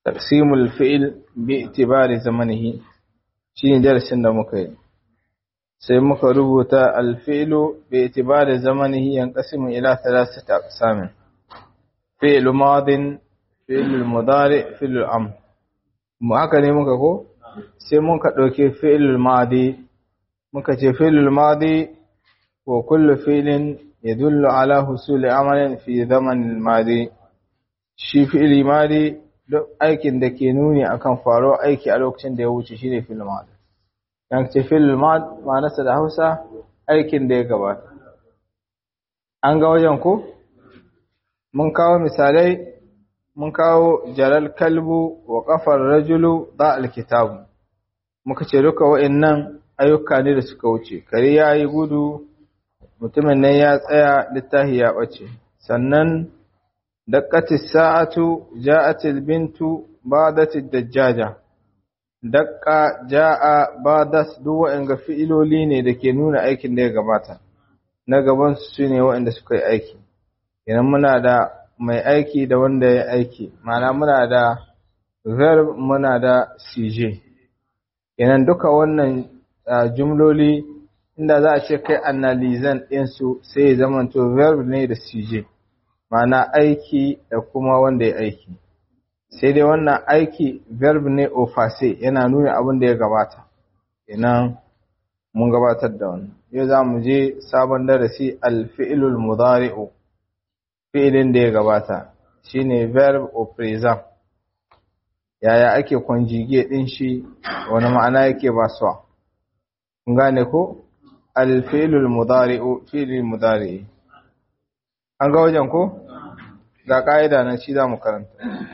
taqsimul fi'l bi itibari zamanihi shine darasin da muka yi sai muka rubuta al-fi'lu bi itibari zamanihi yanqasimu ila thalathati aqsamin fi'l madin fi'l mudari fi'l amr mu haka ne muka ko sai muka dauke fi'l madi muka ce fi'l madi wa kullu fi'lin yadullu ala husuli amalin fi zaman al-madi shi fi'li madi duk aikin da ke nuni akan faro aiki a lokacin da ya wuce shine fi'l madi dan ce fi'l madi ma'anarsa da Hausa aikin da ya gabata an ga wajen ko mun kawo misalai mun kawo jalal kalbu wa kafar rajulu da alkitabu muka ce duka wa'annan ayyuka ne da suka wuce kare yayi gudu mutumin nan ya tsaya littafi ya bace sannan daqqatis sa'atu ja'atil bintu ba'datid dajjaja daqqa ja'a ba'das duk wa'anga fi'iloli ne da ke nuna aikin da ya gabata na gaban su ne wa'anda suka yi aiki idan muna da mai aiki da wanda ya aiki ma'ana muna da verb muna da cj idan duka wannan jumloli inda za a ce kai analizan ɗinsu sai ya zamanto verb ne da cj ma'ana aiki da kuma wanda ya aiki sai dai wannan aiki verb ne ofase yana nuna abin da ya gabata idan mun gabatar da wannan yau za mu je sabon darasi alfi'ilul mudari'u fi'ilin da ya gabata shine verb of present yaya ake conjugate din shi wani ma'ana yake ba su kun gane ko alfi'ilul mudari'u fi'ilul mudari'i an ga wajen ko ga ka'ida nan shi zamu karanta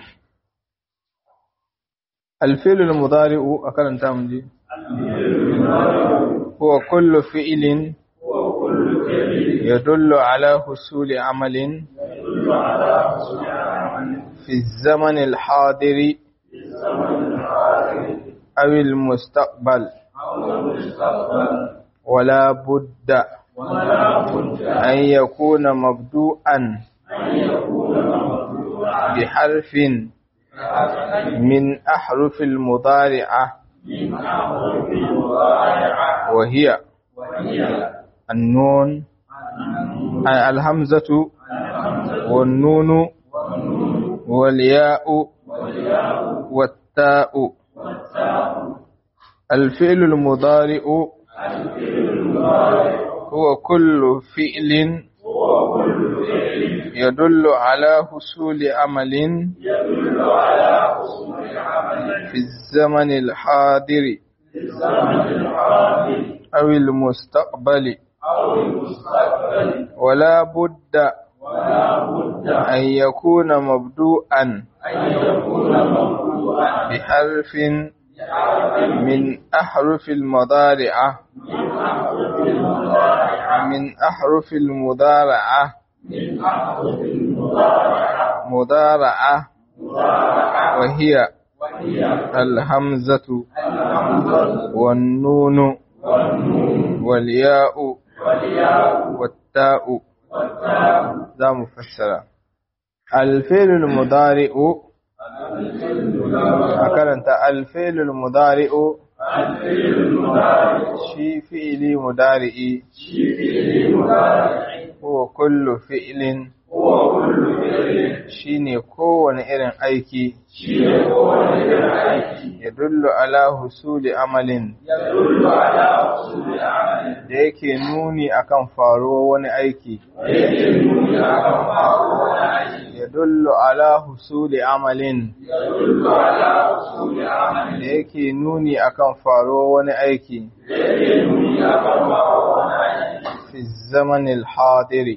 alfi'ilul mudari'u a karanta mu je huwa kullu fi'ilin يدل على حصول عمل في الزمن الحاضر أو المستقبل ولا بد أن يكون مبدوءا بحرف من أحرف المضارعة وهي النون الهمزة والنون والياء والتاء الفعل المضارع هو كل فعل يدل على حصول عمل في الزمن الحاضر أو المستقبل ولا بد أن يكون مبدوءا بحرف من أحرف المضارعة من أحرف المضارعة مضارعة وهي الهمزة والنون والياء والتاء ذا مفسرة الفعل المضارع أكرنت الفعل المضارع شي فعل مضارع هو كل فعل shine kowane irin aiki ya dullu ala husuli amalin da yake nuni akan faruwa wani aiki ya dullu ala husuli amalin da yake nuni akan faruwa wani aiki fi zamanin hadiri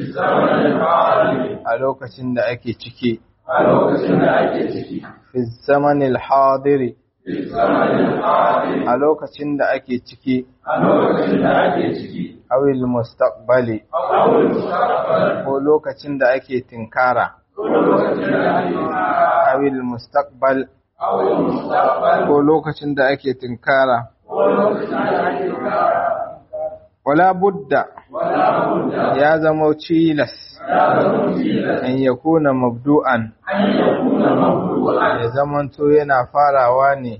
a lokacin da ake ciki a lokacin da ake ciki fi zamanin hadiri fi zamanin hadiri a lokacin da ake ciki a lokacin da ake ciki awil mustaqbali awul mustaqbal ko lokacin da ake tinkara ko lokacin da ake awil mustaqbal awul mustaqbal ko lokacin da ake tinkara ko lokacin da ake wala budda wala budda ya zama cilas ya zama tilas an yakuna mabdu'an an yakuna ya zamanto yana farawa ne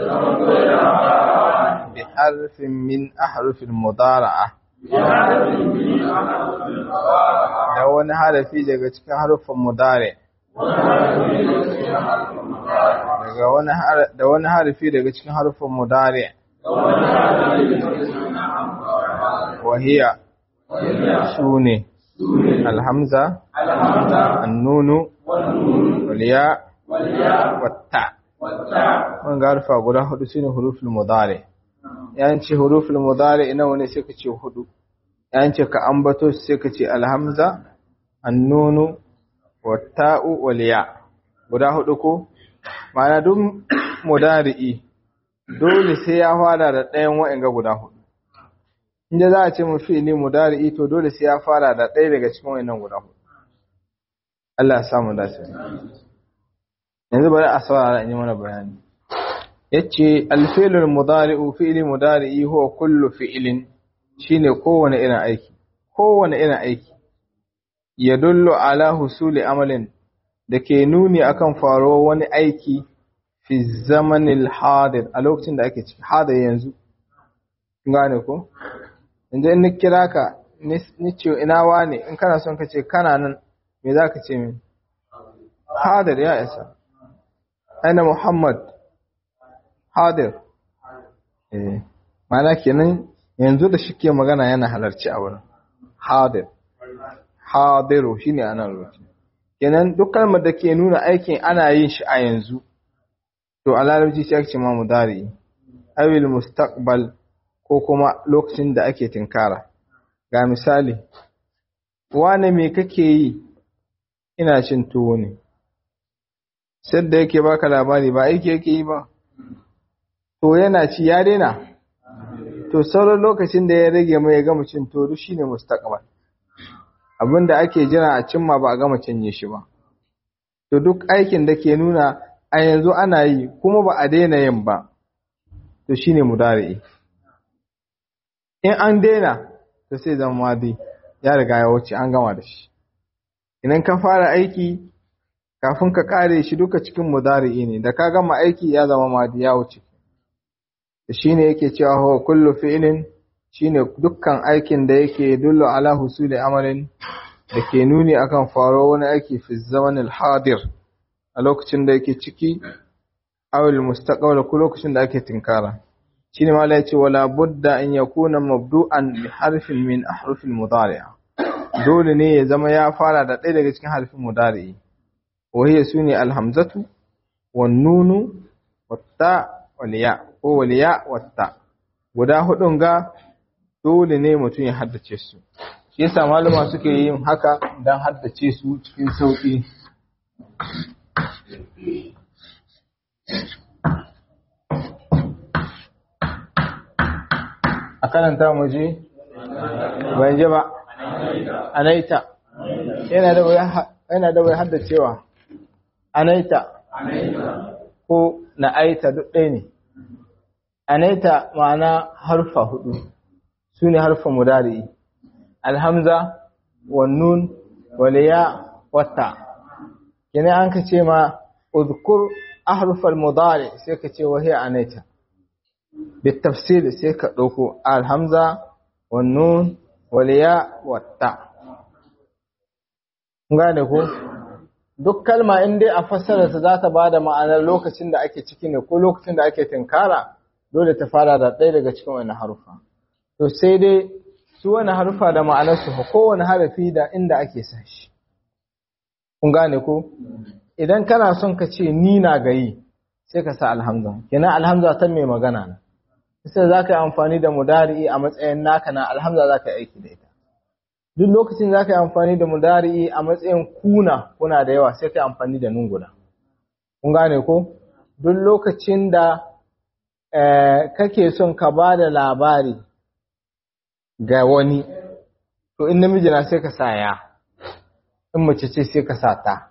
bi harfin min ahrufil mudara'a da wani harafi daga cikin harufan mudare daga wani da wani harafi daga cikin harufan mudare wahiya sune alhamza annunu waliya watta mun ga harfa guda hudu shine huruful mudare yanci huruful mudare ina wani sai ka ce hudu yanci ka ambato sai ka ce alhamza annunu watta'u waliya guda hudu ko ma'ana duk mudari'i dole sai ya fara da ɗayan wa'anga guda hudu inda za a ce mu fi'ili mudari'i to dole sai ya fara da ɗaya daga cikin wa'annan guda hudu Allah ya samu dace yanzu bari a saurara in yi mana bayani yace al-fi'lul mudari'u fi'li mudari'i huwa kullu fi'lin shine kowane irin aiki kowane irin aiki yadullu ala husuli amalin da ke nuni akan faruwar wani aiki fi zamanil hadir a lokacin da ake ciki hadir yanzu gane ko inda in ni kira ka ni ce ina wane in kana son ka ce kana nan me za ka ce min hadir ya isa aina muhammad hadir eh mana kenan yanzu da shi ke magana yana halarci a wurin hadir hadiru shine ana rubuta kenan duk kalmar da ke nuna aikin ana yin shi a yanzu to a larabci sai ake ce ma mudari awil mustaqbal ko kuma lokacin da ake tinkara ga misali wane me kake yi ina cin tuwo ne sai da yake baka labari ba aiki yake yi ba to yana ci ya daina to sauran lokacin da ya rage mai ya gama cin tuwo shine mustaqbal abinda ake jira a cimma ba a gama cinye shi ba to duk aikin da ke nuna a yanzu ana yi kuma ba a daina yin ba to shine mudari'i in an daina to sai zama madi ya riga ya wuce an gama da shi idan ka fara aiki kafin ka kare shi duka cikin mudari'i ne da ka gama aiki ya zama madi ya wuce shine yake cewa huwa kullu fi'lin shine dukkan aikin da yake dullu ala husuli amalin da ke nuni akan faro wani aiki fi zamanil hadir a lokacin da yake ciki awil mustaqbal ko lokacin da ake tinkara shine mala yace wala budda an yakuna mabdu'an bi harfin min ahrufil mudari'a dole ne ya zama ya fara da ɗaya daga cikin harfin mudari'i wa hiya suni alhamzatu wan nunu watta wal ya ko wal ya watta guda hudun ga dole ne mutum ya haddace su shi yasa malama suke yin haka dan haddace su cikin sauki a karanta mu je ban je ba anaita yana da waya yana da waya haddacewa anaita ko na'aita duk ɗaya ne anaita ma'ana harfa hudu su ne harfin mudari alhamza wannun waliya wata kina an ka ce ma uzkur ahrufal mudari sai ka ce wahiya anaita بالتفسير sai ka ɗauko alhamza wannun waliya wata gane ko duk kalma in dai a fassararsa za ta ba da ma'anar lokacin da ake ciki ne ko lokacin da ake tinkara dole ta fara da ɗaya daga cikin wani harufa to sai dai su wani harufa da ma'anarsu ko kowane harafi da inda ake sa shi kun gane ko idan kana son ka ce ni na gayi sai ka sa alhamza kenan alhamza ta mai magana na sai za ka yi amfani da mudari'i a matsayin naka na alhamza za ka yi aiki da ita duk lokacin za ka yi amfani da mudari'i a matsayin kuna kuna da yawa sai ka yi amfani da nun guda kun gane ko duk lokacin da kake son ka ba da labari ga wani to in namiji na sai ka sa ya in mace ce sai ka sa ta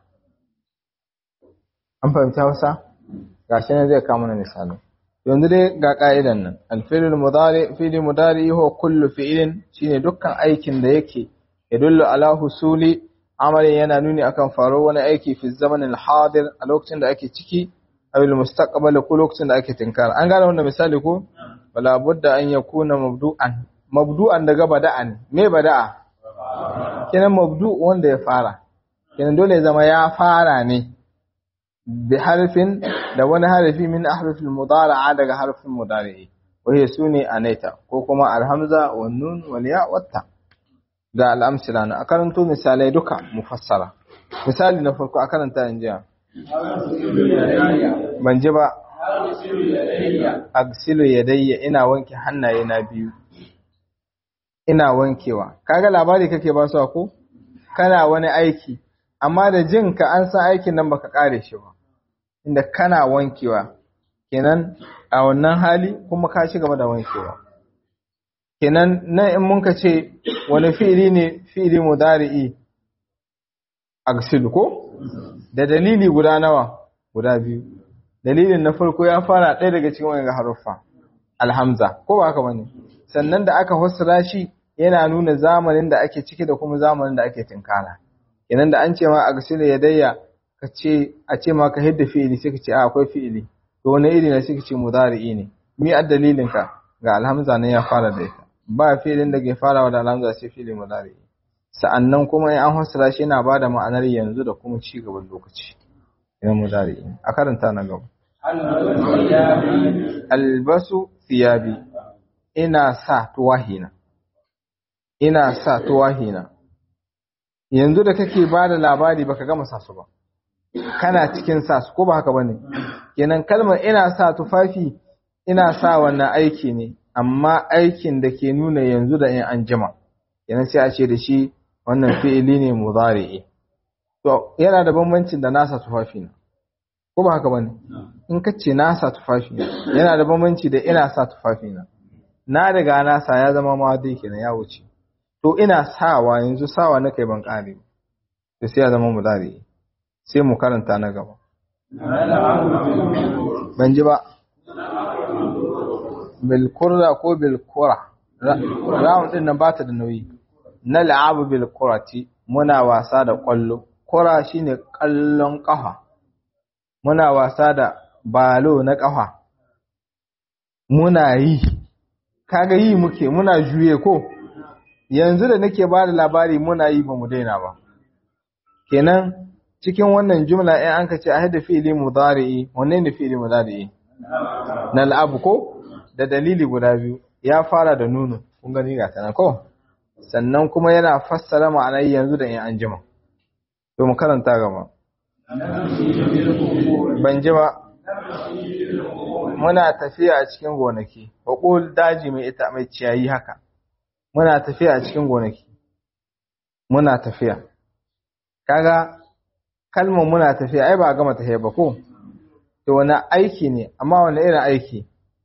an fahimta wasa gashi ne zai kama na misali yanzu dai ga ka'idan nan alfilul mudari fili mudari huwa kullu fi'ilin shine dukkan aikin da yake yadullu ala husuli amalin yana nuni akan faro wani aiki fi zamanin hadir a lokacin da ake ciki abil mustaqbal ko lokacin da ake tinkara an gane wannan misali ko wala budda an yakuna mabdu'an mabdu'an daga bada'an me bada'a kenan mabdu wanda ya fara kenan dole ya zama ya fara ne bi harfin da wani harfi min ahrufil mudari'a daga harfin mudari'i wahiya sune anaita ko kuma alhamza wan nun wal ya watta ga al'amsila na a karanto misalai duka mufassara misali na farko a karanta in jiya ban ji ba agsilu yadayya ina wanke hannaye na biyu ina wankewa kaga labari kake ba su ko kana wani aiki amma da jin ka an san aikin nan baka kare shi ba inda kana wankewa kenan a wannan hali kuma ka ci gaba da wankewa kenan nan in mun ka ce wani fi'ili ne fi'ili mudari'i agsilu ko da dalili guda nawa guda biyu dalilin na farko ya fara ɗaya daga cikin wani haruffa alhamza ko ba haka bane sannan da aka fassara shi yana nuna zamanin da ake ciki da kuma zamanin da ake tinkara kenan da an ce ma agsilu yadayya ka ce a ce ma ka hidda fi'ili sai ka ce a akwai fi'ili to wani iri ne sai ka ce mudari'i ne mi a dalilin ka ga alhamza ne ya fara da ita ba filin da ke farawa da alhamza sai filin mudari sa'annan kuma in an fassara shi yana bada ma'anar yanzu da kuma ci gaban lokaci ina mudari a karanta na gaba albasu thiyabi ina sa tuwahina ina sa tuwahina yanzu da kake bada labari baka gama sa su ba kana cikin sa su ko ba haka bane kenan kalmar ina sa tufafi ina sa wannan aiki ne amma aikin da ke nuna yanzu da in an jima yana sai a ce da shi wannan fi'ili ne mudari'i to yana da bambancin da nasa tufafi na ko ba haka bane in ka ce nasa tufafi na yana da bambanci da ina sa tufafi na na daga nasa ya zama ma dai kenan ya wuce to ina sawa yanzu sawa na kai ban kare to sai ya zama mudari'i sai mu karanta na gaba ban ji ba bilkurra ko bilkura rawun din nan bata da nauyi na la'abu bilkurati muna wasa da kwallo kura shine kallon kafa muna wasa da balo na kafa muna yi kaga yi muke muna juye ko yanzu da nake ba da labari muna yi ba mu daina ba kenan cikin wannan jumla in an ka ce a hada fi'ili mudari'i wanne ne fi'ili mudari'i na al'abu ko da dalili guda biyu ya fara da nunu kun gani ga tana ko sannan kuma yana fassara ma'anar yanzu da in an jima to mu karanta gaba ban ji ba muna tafiya a cikin gonaki baƙul daji mai ita mai ciyayi haka muna tafiya a cikin gonaki muna tafiya kaga kalmar muna tafiya ai ba a gama tafiya ba ko to wani aiki ne amma wani irin aiki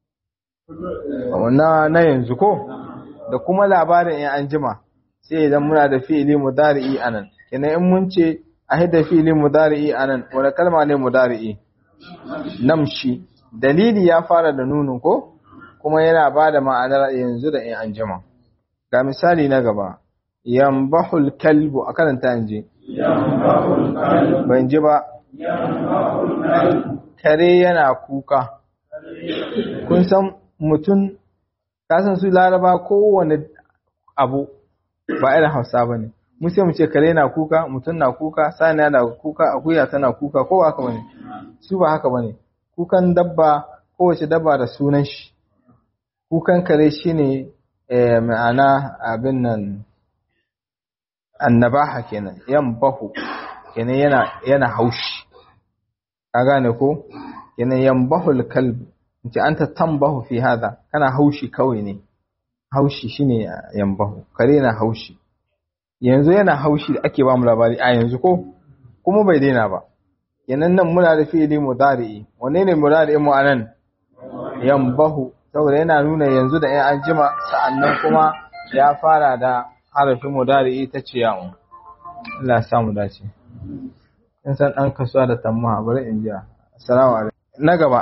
na na yanzu ko da kuma labarin in an jima sai idan muna da fi'ili mudari'i anan kenan in mun ce a hidda fi'ili mudari'i anan wani kalma ne mudari'i namshi dalili ya fara da nunu ko kuma yana ba da ma'anar yanzu da in an jima ga misali na gaba yambahul kalbu a karanta in ji ban ji ba kare yana kuka kun san mutum kasan su laraba kowane abu ba irin hausa ba ne mu sai mu ce kare na kuka mutum na kuka saniya na kuka akuya tana kuka ko haka bane su ba haka bane kukan dabba kowace dabba da sunan shi kukan kare shine eh, ma'ana abin nan annabaha kenan yan bahu kenan yana yana haushi ka gane ko kenan yan bahul kalb ce anta tambahu fi hada kana haushi kawai ne haushi shine yan bahu kare na haushi yanzu yana haushi da ake ba mu labari a yanzu ko kuma bai daina ba yanan nan muna da fi'ili mudari'i wanne ne mudari'in mu anan yambahu saboda yana nuna yanzu da in an jima sa'annan kuma ya fara da harafin mudari'i ta ce yawon Allah ya samu dace in san dan kasuwa da tamma bari in ji assalamu alaikum na gaba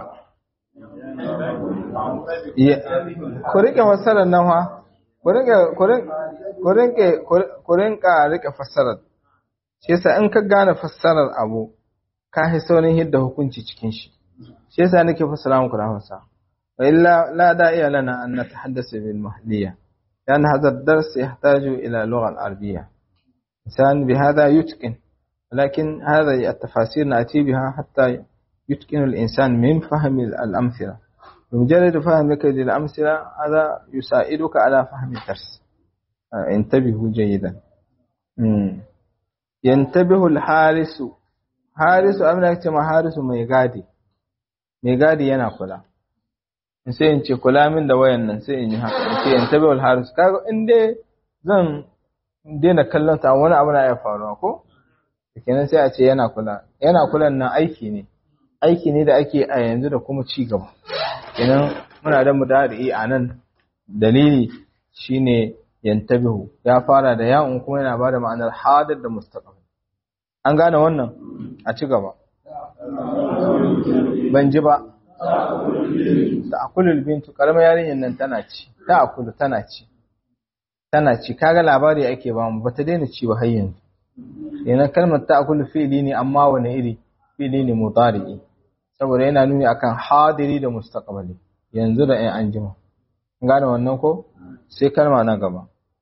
ku rike fasarar nan fa ku rike ku rinka rike fassarar shi yasa in ka gane fassarar abu ka hi saurin hidda hukunci cikin shi shi yasa nake fassara muku da Hausa wa illa la da'iya lana an natahaddasa bil mahdiyya لأن هذا الدرس يحتاج إلى اللغة العربية إنسان بهذا يتقن ولكن هذه التفاسير نأتي بها حتى يتقن الإنسان من فهم الأمثلة بمجرد فهمك للأمثلة هذا يساعدك على فهم الدرس انتبهوا جيدا مم. ينتبه الحارس حارس أمنا كما حارس ميغادي ميغادي yana kula sai in ce kula min da wayan nan sai in yi haka in ce in tabi wal haris kaga in dai zan daina kallon ta wani abu na ya faruwa ko kenan sai a ce yana kula yana kulan nan aiki ne aiki ne da ake a yanzu da kuma ci gaba kenan muna da mudari a nan dalili shine yantabihu ya fara da ya'un kuma yana bada ma'anar hadir da mustaqbal an gane wannan a ci gaba ban ji ba ta akulul bintu karamar yarinyar nan tana ci ta akulu tana ci tana ci kaga labari ake ba mu bata daina ci ba har yanzu yana kalmar ta akulu fi'li ne amma wani iri fi'li ne mudari'i saboda yana nuni akan hadiri da mustaqbali yanzu da in an jima gane wannan ko sai kalma na gaba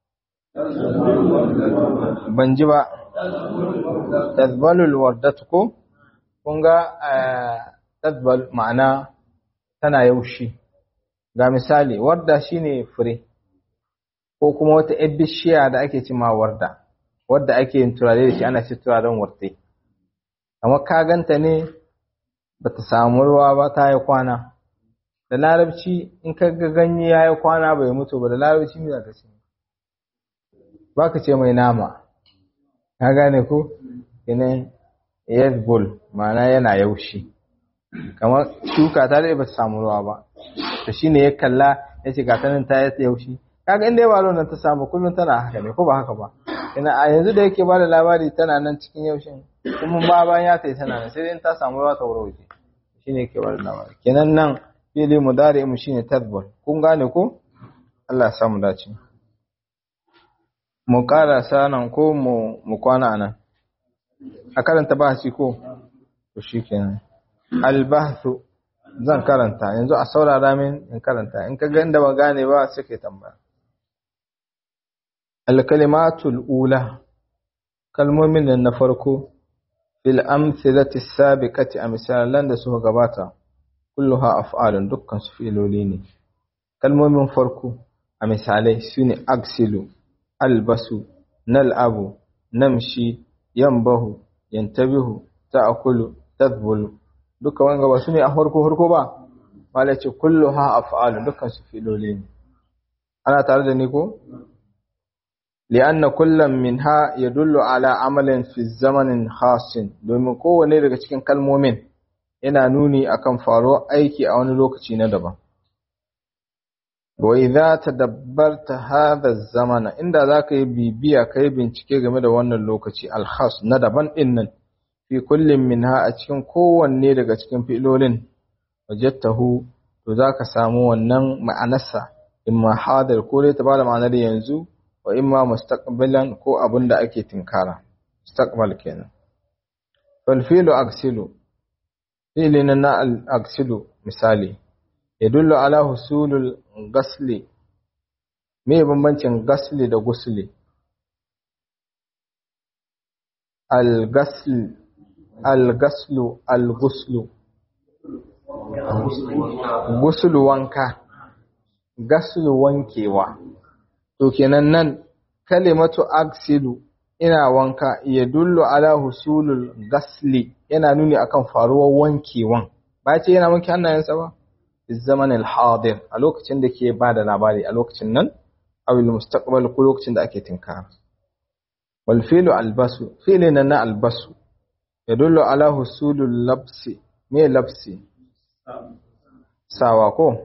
ban ji ba tazbalul wardatu ko kun ga tazbal ma'ana tana yaushi ga misali warda shine fure ko kuma wata yar bishiya da ake cima warda wadda ake yin turare da shi ana ce turaren warte amma ka ganta ne bata samu ruwa ba ta yi kwana da larabci in ka ga ganye ya yi kwana bai mutu ba da larabci me za ka ce ba ka ce mai nama ka gane ko yanayin yazbul ma'ana yana yaushi kamar shuka ta dai ba ta samu ruwa ba to shine ya kalla ya ce ga tanin ta yi yaushi kaga inda ba nan ta samu kullum tana haka ne ko ba haka ba ina a yanzu da yake ba da labari tana nan cikin yaushin kuma ba bayan ya tai tana nan sai dai ta samu ruwa ta wuce shine yake ba da labari kenan nan fili mudari mu shine tadbur kun gane ko Allah ya samu dace mu karasa nan ko mu mu kwana nan a karanta bahasi ko to shikenan albahthu zan karanta yanzu a saurara min in karanta in ka ga inda ba gane ba sai kai tambaya alkalimatul ula kalmomin nan na farko fil amthilati sabiqati a misalan da suka gabata kulluha af'alun dukkan su filoli ne kalmomin farko a misalai sune aksilu albasu nal'abu namshi yambahu yantabihu ta'kulu tadbulu duka wanga ba sune a farko farko ba wala ce kulluha af'alun dukkan su filoli ne ana tare da ni ko li'anna kullam minha yadullu ala amalin fi zamanin khasin domin kowane daga cikin kalmomin yana nuni akan faruwar aiki a wani lokaci na daban wa idza tadabbarta hadha zamana inda zaka yi bibiya kai bincike game da wannan lokaci al-khas na daban din nan fi kullin minha a cikin kowanne daga cikin filolin wajadtahu to zaka samu wannan ma'anarsa imma hadir ko dai ta bada ma'anar yanzu wa imma mustaqbalan ko abin da ake tinkara mustaqbal kenan fal filu aksilu filin na al aksilu misali yadullu ala husulul gasli me bambancin gasli da gusli al gasl al gaslu al guslu guslu wanka gaslu wankewa to kenan nan kalimatu aksilu ina wanka ya dullu ala husulul gasli yana nuni akan faruwar wankewan ba ce yana wanke hannayensa ba fi zaman al-hadir a lokacin da ke ba da labari a lokacin nan awil mustaqbal ko lokacin da ake tinkara wal filu albasu filin na albasu ya dullu ala husulul labsi me labsi sawa ko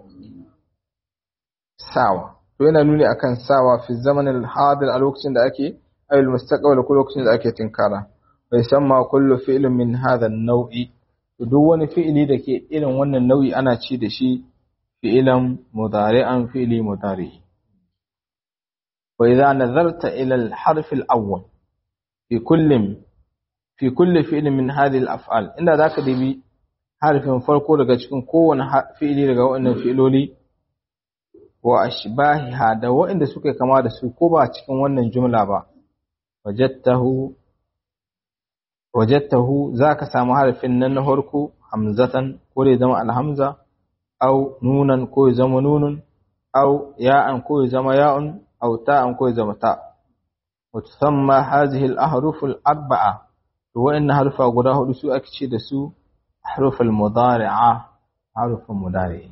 sawa to yana nuni akan sawa fi zamanin hadir a lokacin da ake ayul mustaqbal ko lokacin da ake tinkara bai samma kullu fi'lin min hadha an-naw'i to duk wani fi'ili da ke irin wannan nau'i ana ci da shi fi'ilan mudari'an fi'li mudari wa idza nazarta ila al-harf al-awwal fi kullin fi kulli fi'lin min hadhihi al-af'al inda zaka dibi harfin farko daga cikin kowane fi'ili daga waɗannan fi'iloli wa ashbahiha da waɗanda suka kama da su ko ba cikin wannan jumla ba wajadtahu wajadtahu zaka samu harfin nan na farko hamzatan ko da zama alhamza au nunan ko ya zama nunun au ya'an ko ya zama ya'un au ta'an ko ya zama ta wa tusamma hadhihi al-ahruf al-arba'a to wa'annan harfa guda hudu su ake ce da su ahruf al-mudari'a harufin mudari'i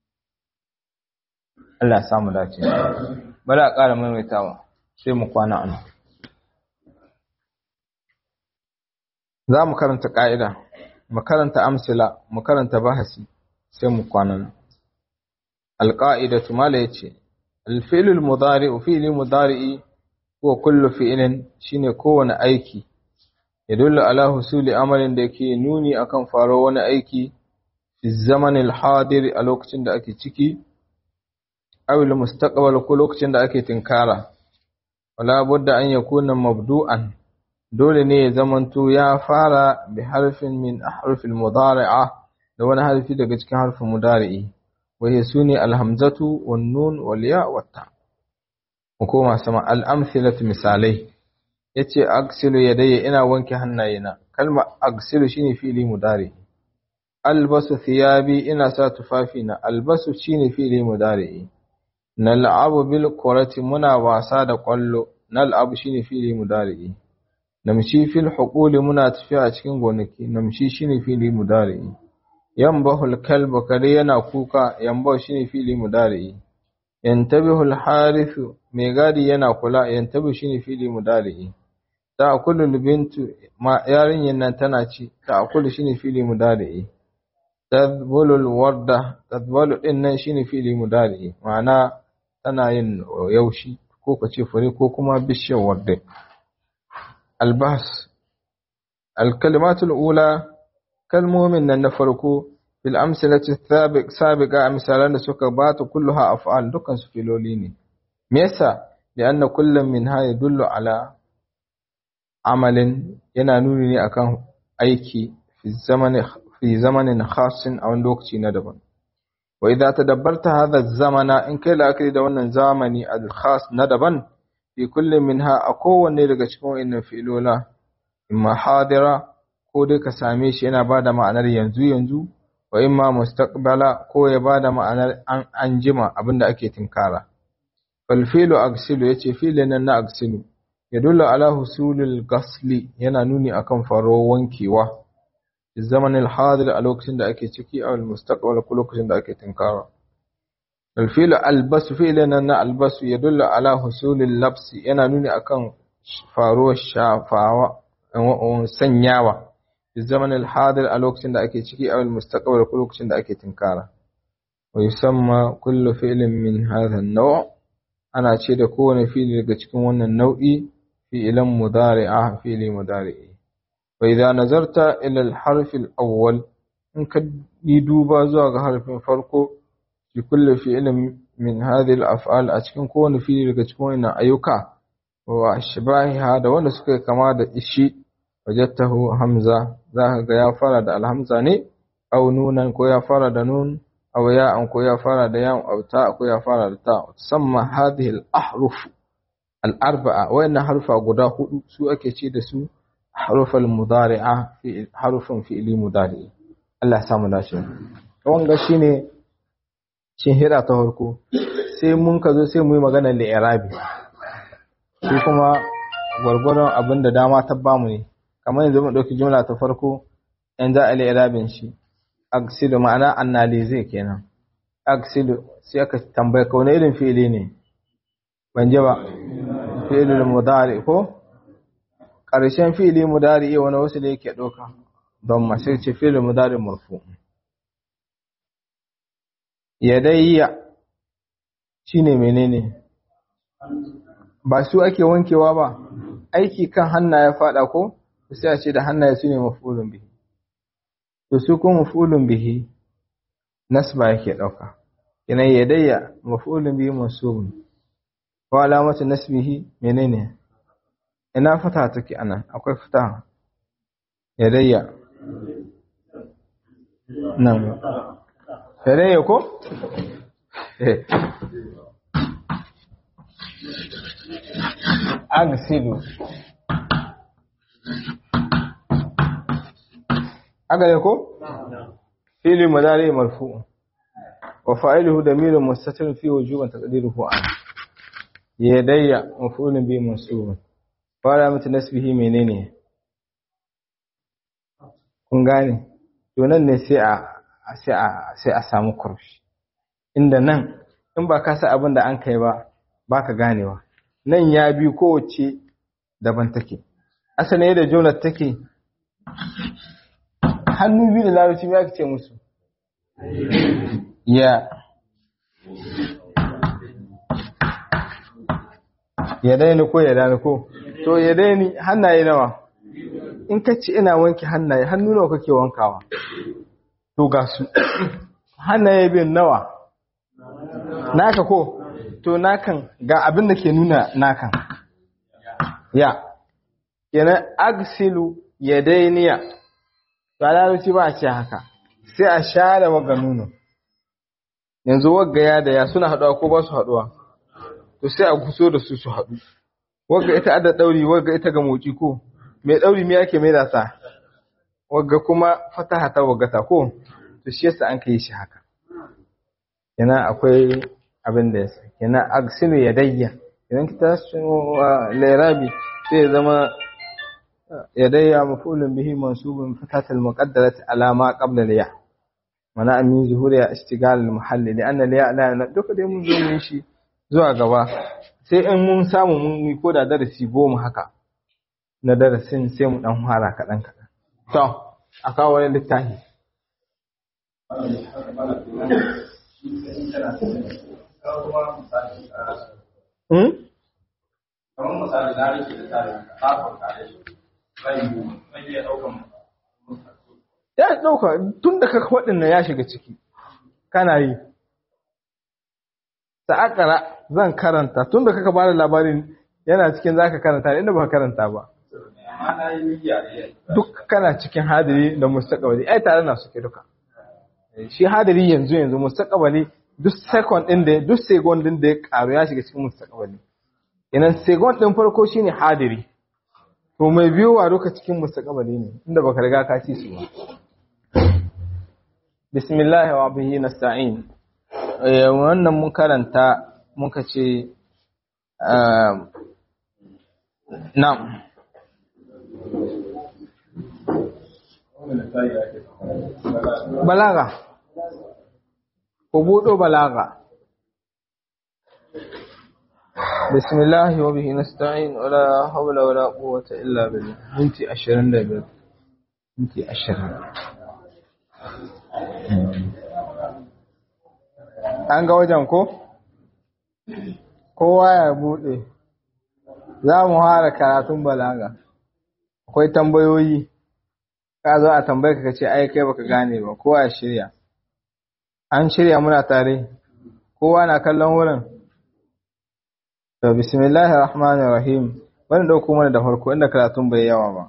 Allah ya samu dace bari a ƙara maimaitawa sai mu kwana an za mu karanta ƙa'ida mu karanta amsila mu karanta bahasi sai mu kwana alƙa'idatu mala yace الفعل المضارع فعل مضارع هو كل فعل shine kowane aiki yadullu ala husuli amalin da yake nuni akan faro wani aiki fi zamanin hadir a lokacin da ake ciki aw al mustaqbal ko lokacin da ake tinkara wala budda an yakuna mabdu'an dole ne ya zamanto ya fara bi harfin min ahrufil mudari'a da wani harfi daga cikin harfin mudari'i wa hiya suni al hamzatu wan nun wal ya wat ta ko ma sama al amthilatu misalai yace aksilu yadayya ina wanke hannayena kalma aksilu shine fi'li mudari albasu thiyabi ina sa tufafina albasu shine fi'li mudari nal'abu bil qurati muna wasa da kwallo nal'abu shine fi'li mudari namshi fil huquli muna tafiya a cikin gonaki namshi shine fi'li mudari yambahul kalbu kare yana kuka yambahu shine fi'li mudari yantabihu al harithu mai gadi yana kula yantabihu shine fi'li mudari ta'kulu bintu ma yarinyan nan tana ci ta'kulu shine fili mudari tadbulu warda tadbulu din nan shine fili mudari ma'ana tana yin yaushi ko kace fure ko kuma bishiyar warda albahs alkalimatul ula kalmomin nan na farko fil amsalati sabiq sabiqa misalan da suka bata kulluha af'al dukkan su filoli ne me yasa lianna kullum minha yadullu ala amalin yana nuni ne akan aiki fi zamanin fi zamanin khasin a wani lokaci na daban wa idza tadabbarta hadha zamana in kai la'akari da wannan zamani al-khas na daban fi kullin minha a kowanne daga cikin wayannan fi'ilola imma hadira ko dai ka same shi yana bada ma'anar yanzu yanzu wa imma mustaqbala ko ya bada ma'anar an anjima abinda ake tinkara fal filu agsilu yace filin nan na agsilu yadullu ala husulul ghasli yana nuni akan faruwar wankewa zamanin hadir a lokacin da ake ciki a mustaqbal ko lokacin da ake tinkara الفيل البس فعلنا na albasu yadullu ala husulil labsi yana nuni akan faruwar shafawa sanyawa fi zamanin hadir a lokacin da ake ciki a mustaqbal ko lokacin da ake tinkara wa yusamma kullu fi'lin min hadha an-naw' ana ce da kowane fi'li daga cikin wannan nau'i fi'lan mudari'a fi'li mudari'i wa idza nazarta ila al-harf al-awwal in ka yi duba zuwa ga harfin farko fi kulli fi'lin min hadhihi al-af'al a cikin kowane fi'li daga cikin wannan ayyuka wa ashbahiha da wanda suka kama da ishi wajadtahu hamza zaka ga ya fara da alhamza ne aw nunan ko ya fara da nun aw ya'an ko ya fara da ya'un aw ta ko ya fara da ta samma hadhihi al-ahruf al-arba'a wayannan harfa guda hudu su ake ce da su harufal mudari'a fi harufin fi'li mudari Allah ya samu dace wanga shine shin hira ta farko sai mun ka zo sai mu yi magana da irabi shi kuma gwargwaron abin da dama ta bamu ne kamar yanzu mu ɗauki jumla ta farko yan za a li irabin shi aksilu ma'ana annalize kenan aksilu sai aka tambaya ka wani irin fi'ili ne ban ji ba fi'ilul mudari ko ƙarshen fi'ili mudari iya wani wasu da yake ɗauka don masu ce fi'ilul mudari murfu yadayya shine menene ba su ake wankewa ba aiki kan hannaye fada ko sai a ce da hannaye su ne mafulun bihi to su kuma mafulun bihi nasba yake dauka ina yadayya mafulun bihi mansubun wa alamatu nasbihi menene ina fata take anan akwai fata yadayya nan yadayya ko agsilu agale ko fili madari marfu wa fa'iluhu damirun mustatir fi wujuban taqdiruhu an yadayya maf'ulun bi mansub fara mata nasbihi menene kun gane to nan ne sai a sai a sai a samu kurshi inda nan in ba ka sa abin da an kai ba baka ganewa nan ya bi kowace daban take asali da jumlar take hannu biyu da larabci ya ce musu ya ya daini ko ya dani ko to ya daini hannaye nawa in ka ce ina wanke hannaye hannu nawa kake wankawa to ga su hannaye bin nawa naka ko to nakan ga abin da ke nuna nakan ya kenan agsilu ya dainiya ba larabci ba a ce haka sai a share wagga nuno yanzu wagga ya da ya suna haɗuwa ko ba su haɗuwa to sai a guso da su su haɗu wagga ita adda ɗauri wagga ita ga moci ko mai ɗauri me ake mai da sa wagga kuma fataha ta wagga ta ko to shi yasa an kai shi haka yana akwai abin da yasa yana agsilu yadayya idan ki tashi lairabi sai ya zama يدي مفعول به منصوب فتحة المقدرة على ما قبل الياء منع من ظهورها اشتغال المحل لأن الياء لا duka dai mun zo mun shi zuwa gaba sai in mun samu mun yi koda darasi goma haka na darasin sai mu dan fara kaɗan kaɗan to a kawo wani littafi Hmm? Kamar misali na rike da tare da kafin kare shi. ya ɗauka tun da kaka waɗanda ya shiga ciki kana yi ta'akara zan karanta tun da kaka bada labarin yana cikin za ka karanta inda ba karanta ba duk kana cikin hadiri da mustaƙabali ai tare na suke duka shi hadiri yanzu yanzu mustaƙabali duk second ɗin da duk second ɗin da ya ƙaru ya shiga cikin mustaƙabali inan second ɗin farko shine hadiri to mai biyowa duka cikin mustaqbali ne inda baka riga ka ci su ba bismillah wa bihi nasta'in eh wannan mun karanta muka ce na'am balaga ko budo balaga بسم الله وبه نستعين ولا حول ولا قوة إلا بالله منتي أشرين دبر منتي أشرين an ga wajen ko? kowa ya buɗe za mu fara karatun balaga akwai tambayoyi ka zo a tambaye ka ce ai kai baka gane ba kowa ya shirya an shirya muna tare kowa na kallon wurin To bismillahir rahmanir rahim bani dauko mana da farko inda karatun bai yawa ba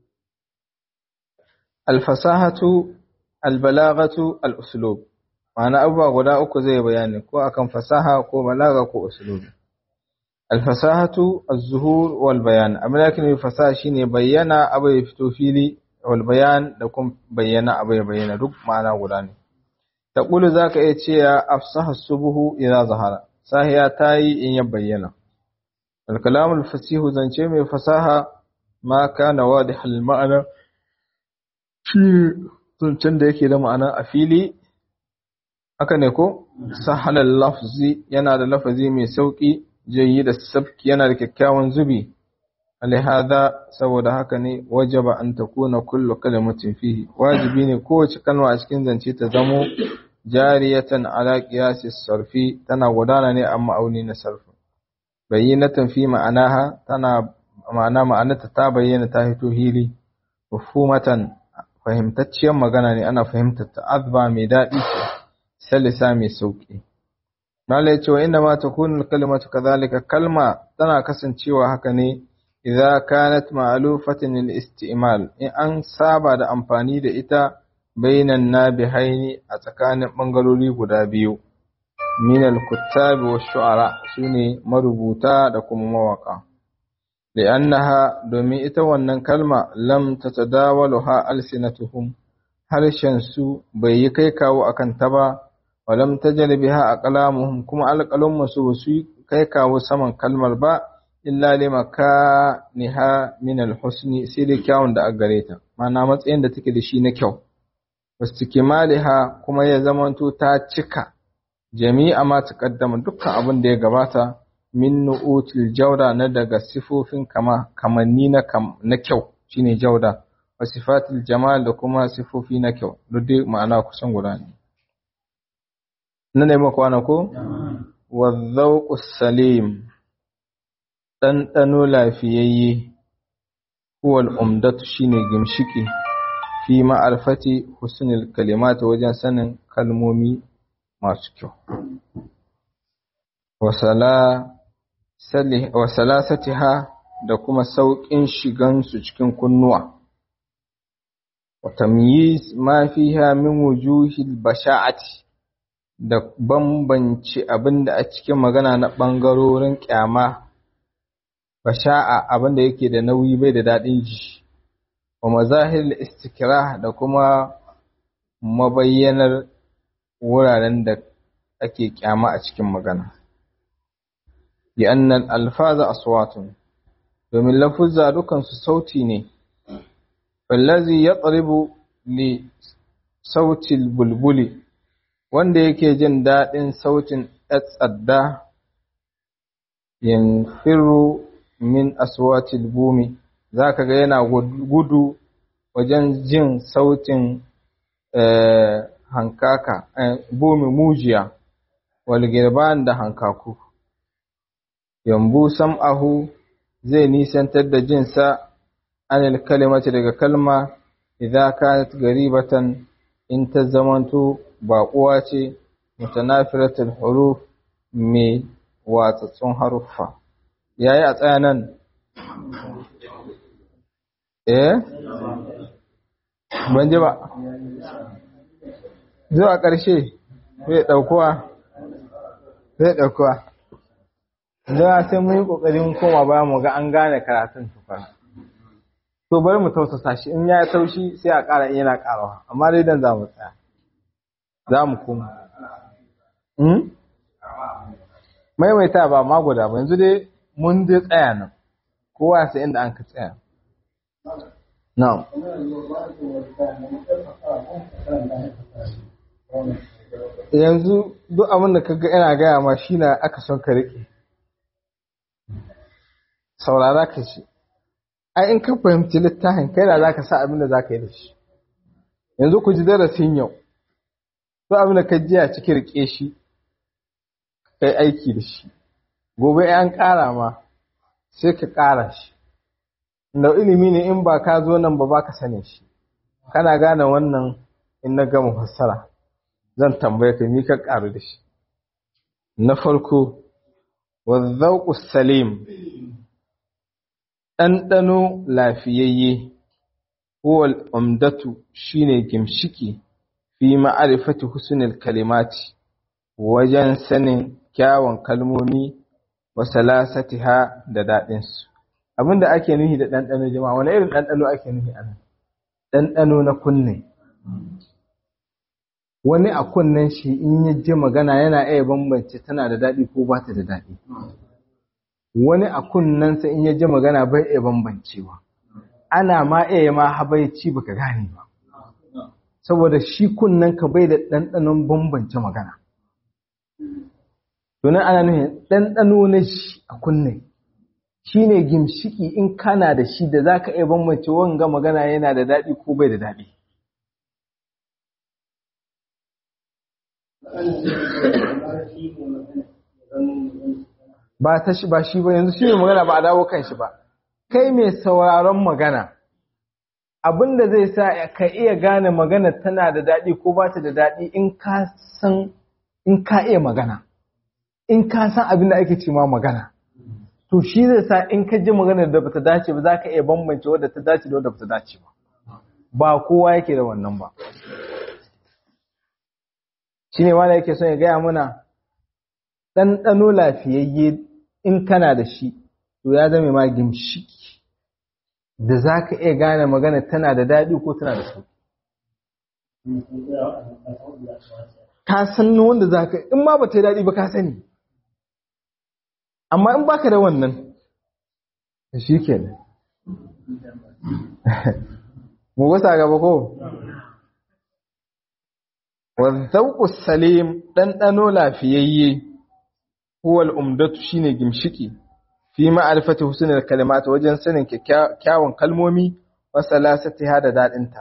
al-fasahatu al-balaghatu al-uslub ma'ana abubuwa guda uku zai bayani ko akan fasaha ko balaga ko uslub al-fasahatu az-zuhur wal bayan abin da ake fasaha shine bayyana abu ya fito fili wal bayan da kuma bayyana abu ya bayyana duk ma'ana guda ne taqulu zaka iya cewa afsaha subuhu idza zahara sahiya tayi in ya bayyana الكلام الفصيح zance mai fasaha ma kana wadih al-ma'ana shi zancen da yake da ma'ana a fili haka ne ko sahal al-lafzi yana da lafazi mai sauki jayyid as-sabki yana da kyakkyawan zubi alihada saboda haka ne wajaba an takuna kullu kalimatin fihi wajibi ne kowace kalma a cikin zance ta zamo jariyatan ala qiyasi sarfi tana gudana ne amma auni na sarfi bayyinatan fi ma'anaha tana ma'ana ma'anarta ta bayyana ta hito hili mafhumatan fahimtacciyar magana ne ana fahimtar ta azba mai daɗi ce salisa mai sauƙi mala ya ce wa inda ma ta kunul kalmatu kazalika kalma tana kasancewa haka ne idza kanat ma'lufatan al-isti'mal in an saba da amfani da ita bainan nabihaini a tsakanin bangarori guda biyu min al-kuttab wa shu'ara sune marubuta da kuma mawaka li'annaha domin ita wannan kalma lam tatadawaluha alsinatuhum harshen su bai yi kai kawo akan ta ba wa lam tajal biha aqlamuhum kuma alqalamu su su kai kawo saman kalmar ba illa limakaniha min alhusni sai da kyawun da aka gare ta ma'ana matsayin da take da shi na kyau wastikmaliha kuma ya zamanto ta cika jami'a ma taqaddama dukkan abin da ya gabata min nu'util jawda na daga sifofin kama kamanni na kam, na kyau shine jawda wa sifatil jamal da kuma sifofi na kyau duk dai ma'ana kusan guda ne nan ne maka wana ko wa dhawqus salim ɗanɗano lafiyayye huwal umdatu shine gimshiki fi ma'arfati husnul kalimata wajen sanin kalmomi masu kyau wa salasatiha da kuma sauƙin shigansu cikin kunnuwa wa tamyiz ma fiha min wujuhil basha'ati da bambanci abinda a cikin magana na ɓangarorin ƙyama basha'a abinda yake da nauyi bai da daɗin ji wa mazahir istikra da kuma mabayyanar wuraren da ake kyama a cikin magana bi annal alfaza aswatun domin lafuzza dukan su sauti ne wallazi yatribu li sautil bulbuli wanda yake jin daɗin sautin tsadda yanfiru min aswatil bumi zaka ga yana gudu wajen jin sautin hankaka bumi mujiya wal girban da hankaku yambu sam'ahu zai nisantar da jinsa anil kalimati daga kalma idza kanat garibatan in ta zamanto baƙuwa ce mutanafiratul huruf mai watsatsun haruffa yayi a tsaya nan eh ban ji ba zuwa ƙarshe zai ɗaukuwa zai ɗaukuwa zuwa sai mun yi ƙoƙarin koma baya mu ga an gane karatun tukar to bari mu tausasa shi in ya taushi sai a ƙara yana ƙarawa amma dai dan za mu tsaya za mu koma maimaita ba ma guda ba yanzu dai mun dai tsaya nan kowa sai inda an ka tsaya na'am yanzu duk abin da kaga ina gaya ma shi na aka son ka riƙe saurara ka shi ai in ka fahimci littafin kai da za ka sa abin da za ka yi da shi yanzu ku ji darasin yau duk abin da ka ji a cikin riƙe shi kai aiki da shi gobe an ƙara ma sai ka ƙara shi da ilimi ne in ba ka zo nan ba ba ka sane shi kana gane wannan in na gama fassara zan tambaye ka ni ka ƙaru da shi na farko wazzauƙu salim ɗanɗano lafiyayye huwal umdatu shine gimshiki fi ma'arifati husnul kalimati wajen sanin kyawun kalmomi wa salasatiha da daɗinsu abinda ake nuhi da ɗanɗano jama'a wani irin ɗanɗano ake nuhi a nan ɗanɗano na kunne wani a kunnen shi in ya ji magana yana iya bambance tana da daɗi ko ba ta da daɗi wani a kunnensa in ya ji magana bai iya bambancewa ana ma iya ma habaici baka gane ba saboda shi kunnen ka bai da ɗanɗanon bambance magana Tunan ana nufin ɗanɗano na shi a kunne shi ne gimshiki in kana da shi da za ka iya bambance wanga magana yana da daɗi ko bai da daɗi. Ba ta shi ba shi ba yanzu shi ne magana ba a dawo kan shi ba. Kai mai sauraron magana, abin da zai sa ka iya gane magana tana da daɗi ko ba ta da daɗi in ka san in ka iya magana. in ka san abin da ake ce ma magana to shi zai sa in ka ji maganar da bata dace ba za ka iya bambance wadda ta dace da wadda bata dace ba ba kowa yake da wannan ba shi ne wanda yake son ya gaya mana ɗanɗano lafiyayye in kana da shi to ya zama ma gimshiki da za ka iya gane magana tana da daɗi ko tana da sauƙi ka san wanda za ka in ma ba ta yi daɗi ba ka sani amma in baka da wannan shi ke ne mu gusa gaba ko wazzauku salim ɗanɗano lafiyayye huwal umdatu shine gimshiki fi ma'arifati husnul kalimat wajen sanin kyawun kalmomi wa salasatiha da dadinta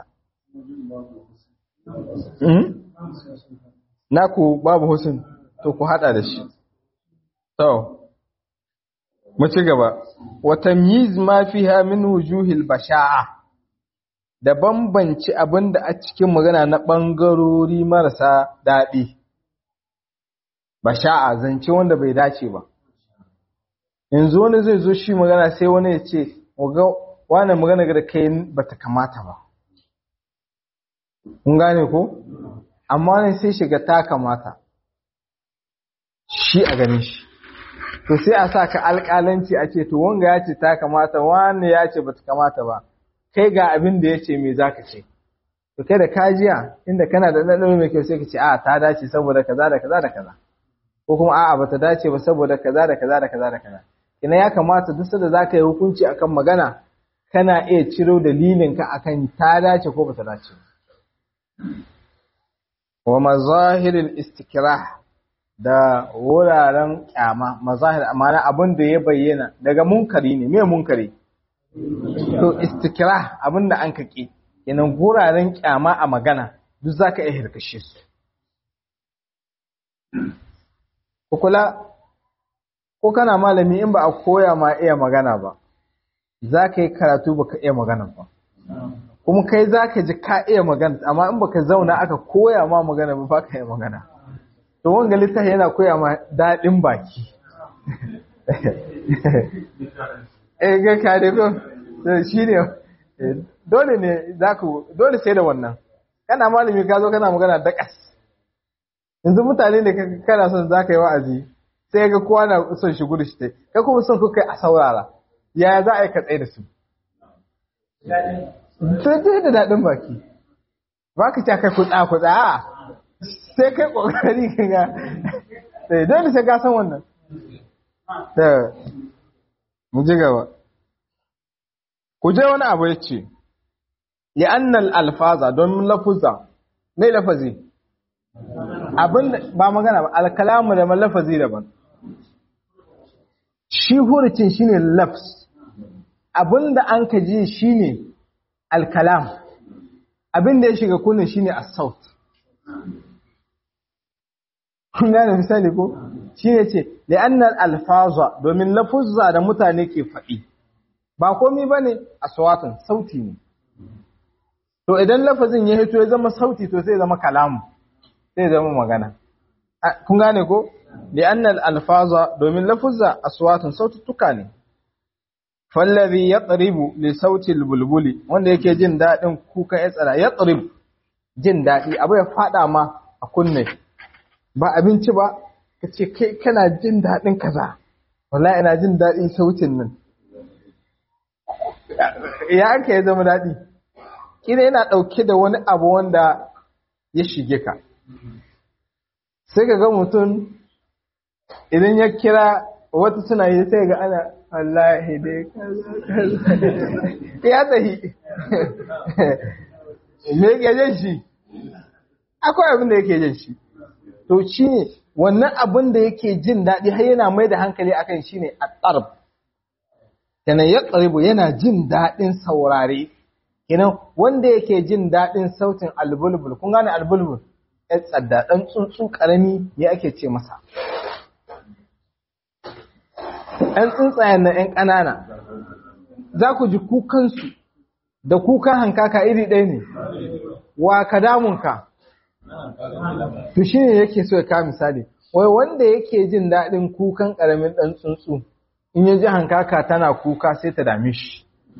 naku babu husn to ku hada da shi to mu ci gaba wa tamyiz ma fiha min wujuhil basha'a da bambanci abinda a cikin magana na bangarori marasa dadi basha'a zance wanda bai dace ba yanzu wani zai zo shi magana sai wani ya ce ga wani magana da kai bata kamata ba kun gane ko amma ne sai shiga ta kamata shi a ganin shi to sai a sa ka alƙalanci a ce to wanga ya ce ta kamata wani ya ce bata kamata ba kai ga abin da ya ce me zaka ce to kai da kajiya inda kana da ɗanɗano mai kyau sai ka ce a ta dace saboda kaza da kaza da kaza ko kuma a'a bata dace ba saboda kaza da kaza da kaza da kaza ina ya kamata duk sanda zaka yi hukunci akan magana kana iya ciro dalilin ka akan ta dace ko bata dace wa mazahiril istikrah da wuraren kyama mazahir amana abin da ya bayyana daga munkari ne me munkari to istikrah abin da an kake kenan wuraren kyama a magana duk zaka iya hirkashe su kula ko kana malami in ba a koya ma iya magana ba za ka yi karatu ba ka iya magana ba kuma kai za ka ji ka iya magana amma in ba ka zauna aka koya ma magana ba ba ka iya magana to wanga littafi yana koya ma daɗin baki eh ga ka da ko shi ne dole ne za ku dole sai da wannan kana malami ka zo kana magana da kas yanzu mutane da kana son za ka yi wa'azi sai ga kowa na son shi gudu shi ta ka kuma son kuka a saurara yaya za a yi katsaye da su sai da daɗin baki ba ka kai kutsa kutsa a sai kai ƙoƙari ka ga sai dole sai ka san wannan da mu ji gaba ku je wani abu ya ce li'annal alfaza don lafuza mai lafazi abin ba magana ba alkalamu da lafazi daban shi hurucin shine lafs abinda an ka ji shine alkalam abinda ya shiga kunne shine as-saut kun gane misali ko shine ce li'annal alfaza domin lafuzza da mutane ke faɗi ba komai bane aswatun sauti ne to idan lafazin ya hito ya zama sauti to sai zama kalamu sai zama magana kun gane ko li'annal alfaza domin lafuzza aswatun saututtuka ne fallazi yatribu li sauti albulbuli wanda yake jin dadin kukan ya tsara yatrib jin dadi abu ya fada ma a kunne ba abinci ba kace kai kana jin dadin kaza wallahi ina jin dadin sautin nan ya ake ya zama dadi kina yana dauke da wani abu wanda ya shige ka sai ka ga mutum idan ya kira wata suna yi sai ga ana wallahi dai kaza ya tahi me yake jin shi akwai abin da yake jin shi to shi ne wannan abin da yake jin daɗi har yana mai da hankali akan shi ne a tsarb kenan ya tsaribu yana jin daɗin saurare kenan wanda yake jin daɗin sautin albulbul kun gane albulbul ya tsadda ɗan tsuntsu ƙarami ne ake ce masa ‘yan tsuntsayen na ‘yan ƙanana, za ku ji kukansu da kukan hankaka iri ɗaya ne, wa ka damunka, to shi ne yake so ya kawo misali, wai wanda yake jin daɗin kukan ƙaramin ɗan tsuntsu, in ya ji hankaka tana kuka sai ta dame shi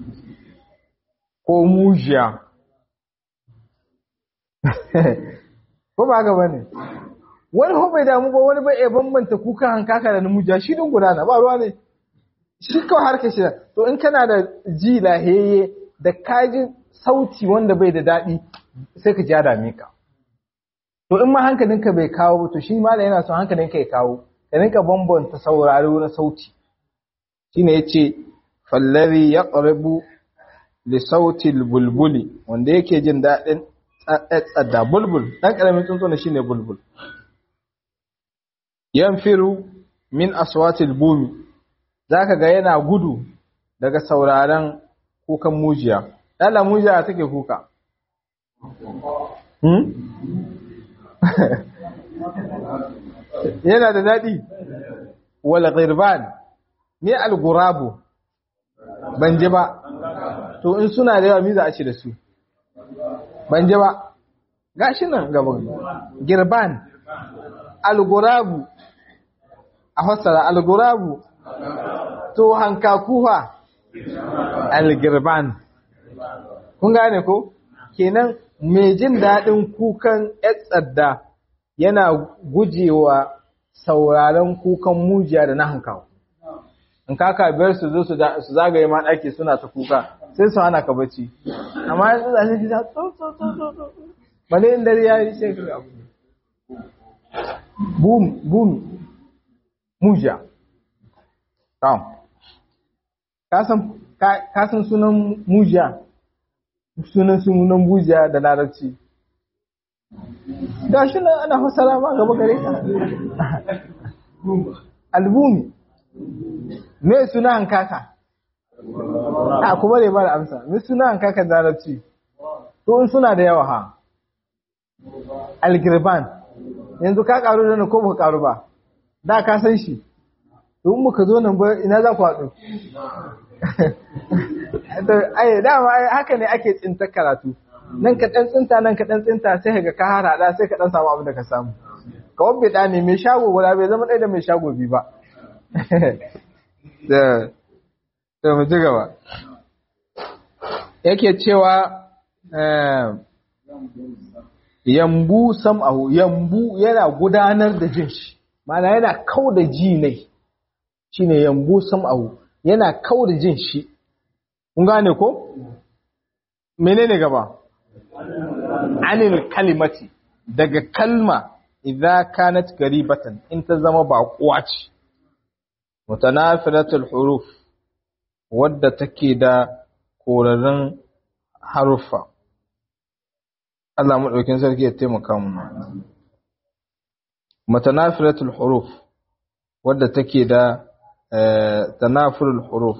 ko mujiya ko ba gaba ne wani ko bai damu ba wani bai iya bambanta kuka hankaka da mujiya shi din gudana ba ruwa ne shi kawai harkar shi to in kana da ji laheye da kaji sauti wanda bai da daɗi sai ka ja dame ka to in ma hankalinka bai kawo ba to shi ma da yana son hankalinka ya kawo ka rinka bambanta saurari na sauti shine yace fallari yaqrabu li sauti bulbuli wanda yake jin daɗin tsada bulbul dan karamin tsuntsu ne shine bulbul yanfiru min aswatil bumi zaka ga yana gudu daga sauraron kukan mujiya dala mujiya take kuka hmm? yana da daɗi wal ghirban me al gurabu ban ji ba to in suna da yawa me za a ci da su ban ji ba gashi nan gaban girban al gurabu a fassara al gurabu to hankakuwa al girban kun gane ko kenan mai jin daɗin kukan tsadda yana gujewa sauraron kukan mujiya da na hankawa. In kaka biyar su zo su zagaye ma ɗaki suna ta kuka sai su hana ka bacci. Amma yanzu za su ji ta tso tso tso tso tso. Bale in dare ya yi sai ka abu. Bum bum mujiya. Tam. Ka san sunan mujiya? sunan sunan bujiya da larabci ga shi nan ana fasara ma gaba gare ka albumi me suna hankaka a kuma ne ba da amsa me suna hankaka da larabci to in suna da yawa ha algirban yanzu ka karu da na ko ba karu ba da ka san shi to in muka zo nan ba ina za ku haɗu ai dama haka ne ake tsinta karatu nan ka dan tsinta nan ka dan tsinta sai ka ka harada sai ka dan samu abin da ka samu ka wabbe da ne mai shago guda bai zama ɗaya da mai shago biyu ba da da mu ji gaba yake cewa yambu sam'ahu yambu yana gudanar da jin shi ma'ana yana kau da ji ne shine yambu sam'ahu yana kau da jin shi kun gane ko menene gaba anil kalimati daga kalma idza kanat garibatan in ta zama baƙuwa ce mutanafilatul huruf wadda take da korarrun haruffa Allah madaukin sarki ya taimaka mu mutanafilatul huruf wadda take da tanafurul huruf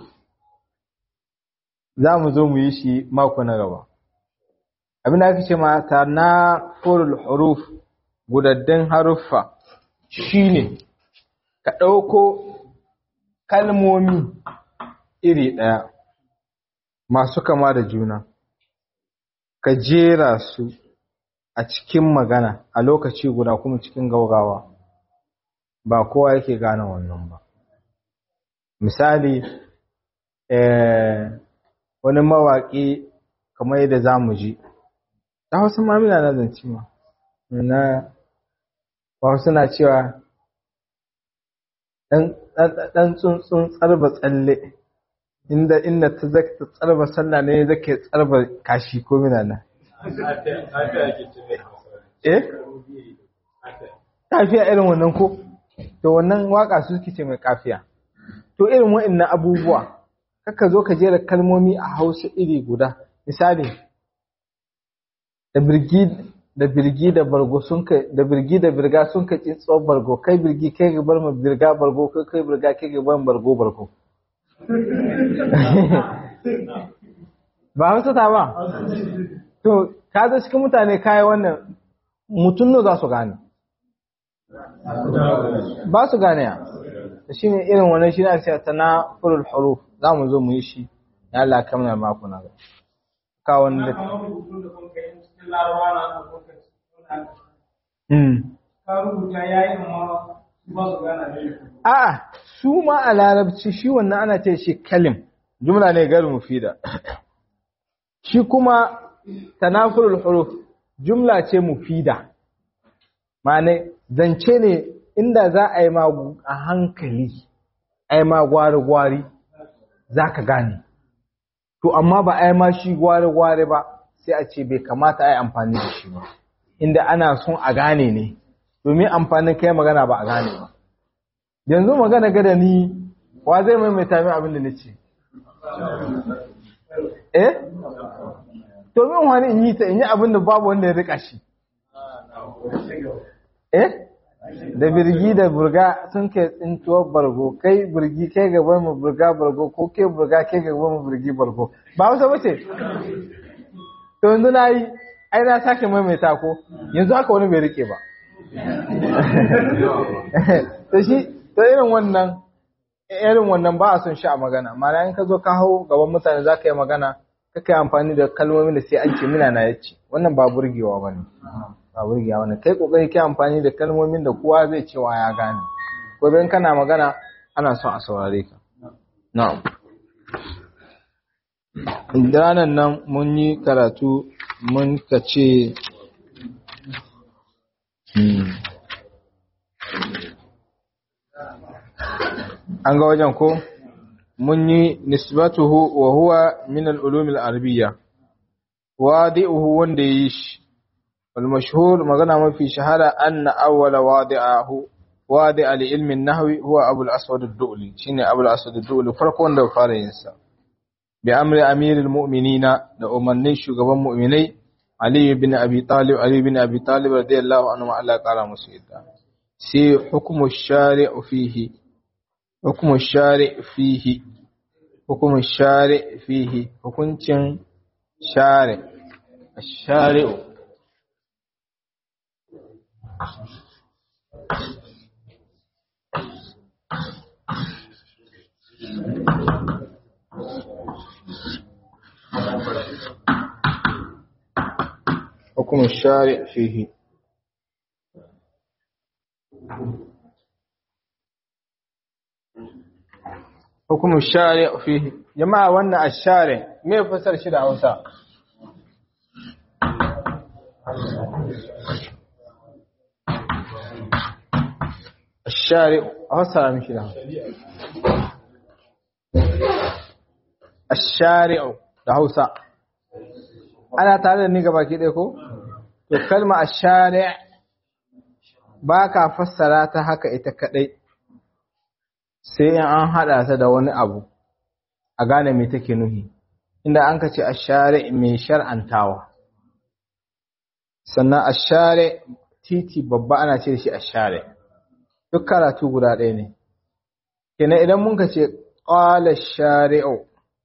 za mu zo mu yi shi mako na gaba abin da aka ce ma tanafurul huruf gudaddin haruffa shine ka ɗauko kalmomi iri ɗaya masu kama da juna ka jera su a cikin magana a lokaci guda kuma cikin gaugawa ba kowa yake gane wannan ba misali wani mawaƙi kamar yadda za mu ji ta hausa mamina na zance ma na wasu na cewa ɗan tsuntsun tsarba tsalle inda inda ta zaka ta tsarba sallah ne zake tsarba kashi ko mina na eh kafiya irin wannan ko to wannan waka su suke ce mai kafiya to irin wa'annan abubuwa kaka zo ka jera kalmomi a Hausa iri guda misali da birgi da birgi da bargo sun ka da birgi da birga sun ka tsitso bargo kai birgi kai ga bar ma birga bargo kai kai birga kai ga bar bargo bargo ba Hausa ta ba to ka zo cikin mutane kai wannan mutum ne za su gane ba su gane ya shi ne irin wannan shi na ce ta na furul huruf za mu zo mu yi shi ya Allah kamar mako na ga ka wani da ka rubuta ya yi amma A'a, su ma a larabci shi wannan ana ce shi kalim, jumla ne gari mufida. Shi kuma tanafurul huruf jumla ce mufida. Ma'ana zance ne inda za a yi ma a hankali, a yi ma gwari-gwari, za ka gane. To, amma ba a yi ma shi gwari-gwari ba, sai a ce bai kamata a yi amfani da shi ba. Inda ana son a gane ne, domin amfanin kai magana ba a gane ba. yanzu magana gada ni wa zai maimaita min abin da na ce eh to min wani in yi ta in yi abin da babu wanda ya rika shi eh da birgi da burga sun kai tsintuwar bargo kai birgi kai gaban mu burga bargo ko kai burga kai gaban mu birgi bargo ba wasa bace to yanzu na yi ai na sake maimaita ko yanzu haka wani bai rike ba to shi to irin wannan irin wannan ba a son shi a magana mana in ka zo ka hau gaban mutane za ka yi magana ka kai amfani da kalmomin da sai an ce mina na yace wannan ba burgewa ba ne ba burgewa ba ne kai kokari kai amfani da kalmomin da kowa zai cewa ya gane ko in kana magana ana son a saurare ka na'am ranar nan mun yi karatu mun ka ce an ga wajen ko mun yi nisbatuhu wa huwa min al-ulum al-arabiyya wadi'uhu wanda yi shi wal mashhur magana mafi shahara anna awwala wadi'ahu wadi'a li ilmi an-nahwi huwa abu al-aswad ad-du'li shine abu al-aswad ad-du'li farko wanda fara yin sa bi amri amir al-mu'minina da umarnin shugaban mu'minai ali ibn abi talib ali ibn abi talib radiyallahu anhu Allah qala musu yadda sai hukumu shari'u fihi حكم الشارع فيه حكم الشارع فيه hukuncin share الشارع حكم الشارع فيه hukumin shari fihi jama'a wannan ashari me fasar shi da Hausa ashari Hausa mishi da Hausa ashari da Hausa ana tare da ni gaba ki ɗaya ko to kalma ashari ba ka fassara ta haka ita kadai sai in an haɗa ta da wani abu a gane me take nuhi inda an ka ce a share mai shar'antawa sannan a share titi babba ana ce shi a share duk karatu guda ɗaya ne kenan idan mun ka ce ƙwala shari'u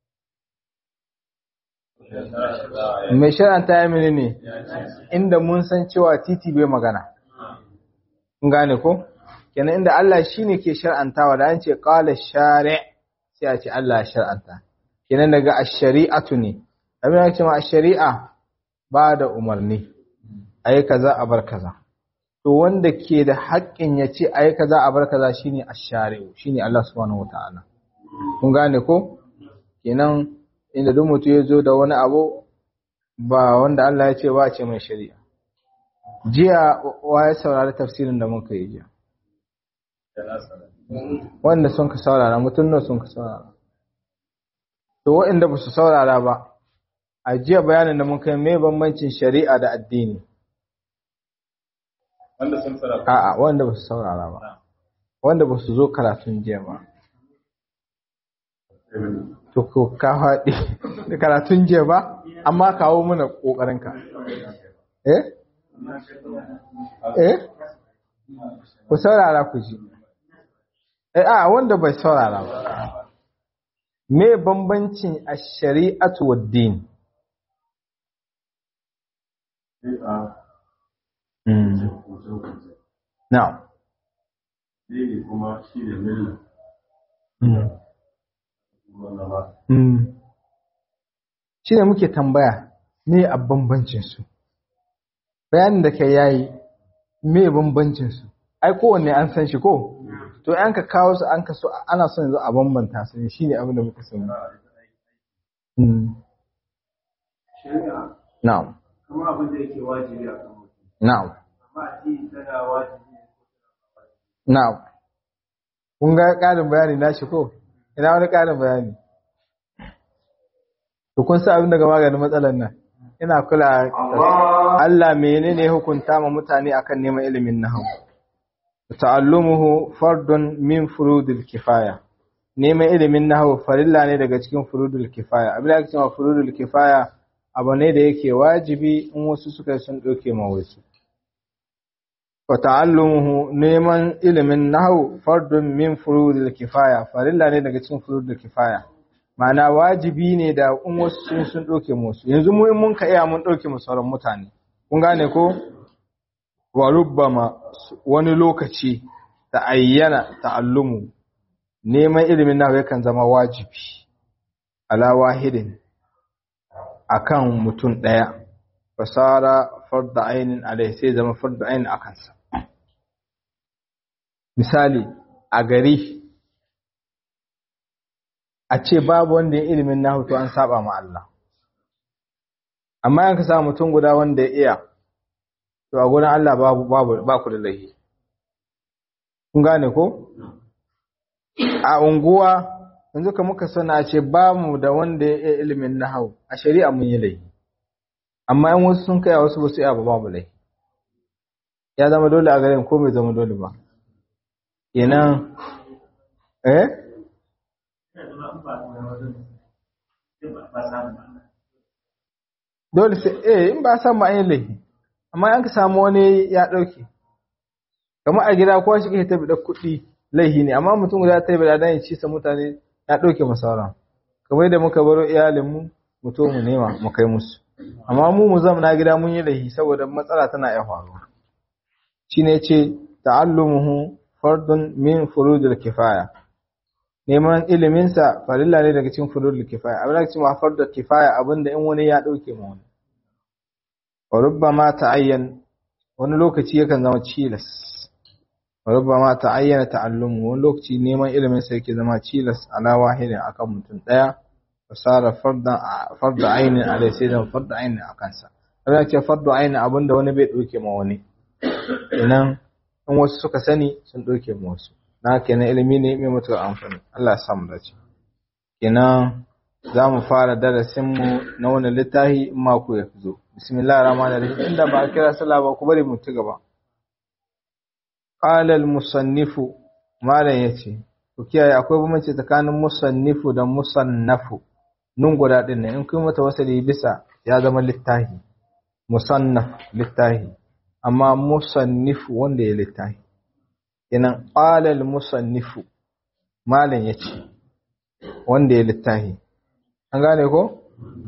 mai shar'anta ya mini ne inda mun san cewa titi bai magana gane ko? kenan inda Allah shine ke shar'antawa da an ce qala shari' sai a ce Allah ya shar'anta kenan daga ash-shari'atu ne abin da ce ma ash-shari'a ba da umarni ayi kaza a bar kaza to wanda ke da haƙƙin ya ce ayi kaza a bar kaza shine ash-shari'u shine Allah subhanahu wataala kun gane ko kenan inda duk mutum ya zo da wani abu ba wanda Allah ya ce ba ce mai shari'a jiya wa ya saurari tafsirin da muka yi jiya wanda sun ka saurara mutum nan sun ka saurara to waɗanda ba su saurara ba a jiya bayanin da mun kai mai bambancin shari'a da addini wanda sun saurara a'a wanda ba su saurara ba wanda ba su zo karatun jiya ba to ko ka faɗi da karatun jiya ba amma kawo mana ƙoƙarinka eh eh ku saurara ku ji eh a wanda bai saurara ba me bambancin ash-shari'atu wad-din na'am Dini kuma shi ne milla. shi ne muke tambaya me a bambancinsu bayanin da ka yayi me bambancinsu ai kowanne an san shi ko to an ka kawo su an ka so ana son yanzu a bambanta su ne shine abin da muka sani Mm. shari'a na'am kamar abin da yake wajibi a kan mutum na'am amma addini tana wajibi na'am kun ga ƙarin bayani na shi ko ina wani ƙarin bayani to kun sa abin daga maganin matsalar nan ina kula Allah menene hukunta ma mutane akan neman ilimin nahwu ta'allumuhu fardun min furudil kifaya neman ilimin nahwu farilla ne daga cikin furudul kifaya abin da ake cewa furudul kifaya abu ne da yake wajibi in wasu suka yi sun ɗauke ma wasu wa ta'allumuhu neman ilimin nahwu fardun min furudil kifaya farilla ne daga cikin furudul kifaya ma'ana wajibi ne da in wasu sun sun ɗauke ma wasu yanzu mu in mun ka iya mun ɗauke mu sauran mutane kun gane ko wa rubbama wani lokaci ta ayyana ta'allumu neman ilimin nawa yakan zama wajibi ala wahidin akan mutum ɗaya fasara farda ainin alai sai zama farda ainin a kansa misali a gari a ce babu wanda ya ilimin nahu to an saba ma Allah amma yanka sa mutum guda wanda ya iya to a gurin Allah babu babu ba ku da laifi kun gane ko a unguwa yanzu ka muka sana a ce ba mu da wanda ya iya ilimin nahau a shari'a mun yi laifi amma in wasu sun kai wasu ba su iya ba babu laifi ya zama dole a garin ko bai zama dole ba kenan eh dole sai eh in ba san ma an yi laifi amma an ka samu wani ya dauke kamar a gida kowa shi ke ta da kuɗi laihi ne amma mutum guda ta yi bada dan ya ci sa mutane ya ɗauke mu sauran kamar da muka baro iyalinmu mu to mu nema mu kai musu amma mu mu zama gida mun yi laihi saboda matsala tana iya faruwa shine ce ta'allumuhu fardun min furudul kifaya neman ilimin sa farilla ne daga cikin furudul kifaya abin da cewa fardul kifaya abinda in wani ya ɗauke mu wani wa rubbama ta'ayyan wani lokaci yakan zama cilas ربما تعين تعلمه wani lokaci neman ilimin sai yake zama cilas ala wahidin akan mutum daya fasara farda farda ainin alai sai zama farda ainin akan sa ana ce farda ainin abinda wani bai dauke ma wani idan in wasu suka sani sun dauke ma wasu na kenan ilimi ne mai mutuwar amfani Allah ya sa mu dace kenan za mu fara darasin mu na wani littafi in mako ya zo bismillahir rahmanir rahim inda ba a kira sallah ba ku bari mu ci gaba Ƙalal musannifu malam ya ce, Ku kiyaye akwai bambanci tsakanin musannifu da musannafu, nun guda ɗin nan in kuma mata wasali bisa ya zama littahi, musannaf littahi, amma musannifu wanda ya littahi. Inan ƙalal musannifu malam ya ce, wanda ya littahi. An gane ko?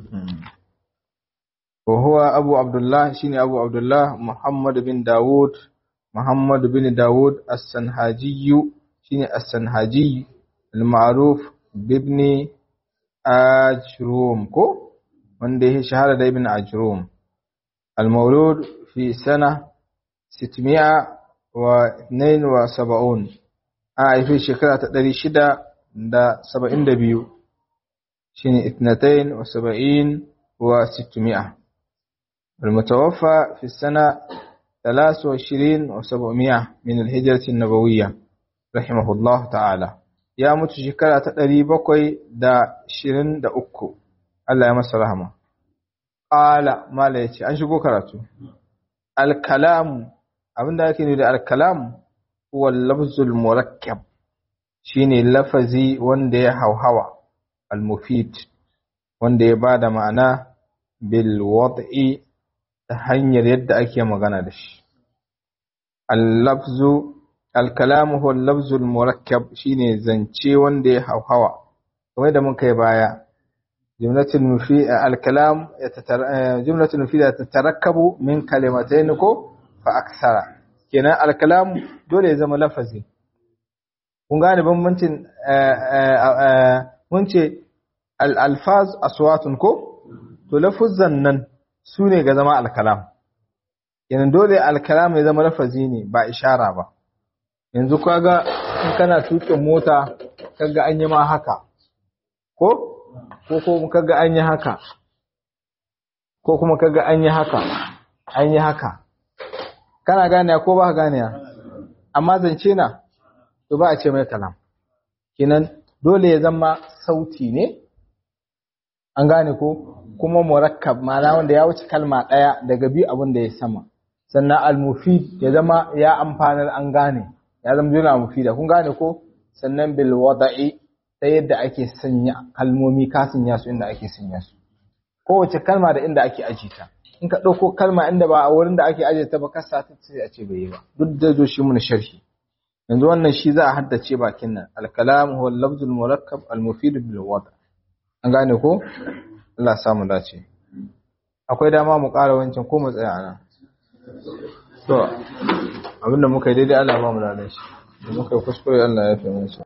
Wa huwa Abu Abdullah shine Abu Abdullah Muhammad bin Dawud محمد بن داود السنهاجي شيني السنهاجي المعروف بابن أجروم كو عنده شهادة ابن أجروم المولود في سنة 672 آه في شكرا تدري شدة دا سبعين دبيو شيني اثنتين وسبعين وستمائة المتوفى في السنة ثلاث وعشرين وسبعمائة من الهجرة النبوية رحمه الله تعالى يا متشكرة تقري بقوي دا شرين دا أكو الله يمس رحمه قال ما ليش أنشقو كراتو الكلام abin da ake da alkalam huwa lafzul murakkab shine lafazi wanda ya hauhawa al-mufid wanda ya bada ma'ana bil wad'i ta hanyar yadda ake magana da shi al-lafzu al-kalamu huwa al-lafzu al-murakkab shine zance wanda ya hauhawa kamar da muka yi baya jumlatul mufid al-kalam jumlatul mufida tatarakkabu min kalimatayn ko fa aksara kenan al-kalam dole ya zama lafazi kun gane bambancin mun ce al-alfaz aswatun ko to lafuzan nan su ne ga zama alkalam kenan dole alkalam ya zama lafazi ne ba ishara ba yanzu kaga in kana tuƙin mota kaga an yi ma haka ko ko ko kaga an yi haka ko kuma kaga an yi haka an yi haka kana gane ko ba ka gane amma zance na to ba a ce mai kalam kinan dole ya zama sauti ne an gane ko kuma murakkab ma'ana wanda ya wuce kalma ɗaya daga biyu abin da ya sama sannan al-mufid ya zama ya amfanar an gane ya zama juna mufida kun gane ko sannan bil wada'i ta yadda ake sanya kalmomi ka sanya su inda ake sanya su kowace kalma da inda ake aje ta in ka ɗauko kalma inda ba a wurin da ake aje ta ba kasa ta sai a ce bai yi ba duk da zo shi mun sharhi yanzu wannan shi za a haddace bakin nan al-kalam huwa al-lafzul murakkab al-mufid bil wada' an gane ko Allah samu dace akwai dama mu ƙara wancan ko mu tsaya ana to abinda muka yi daidai Allah ba mu ladan shi da muka yi kuskure Allah ya fi mu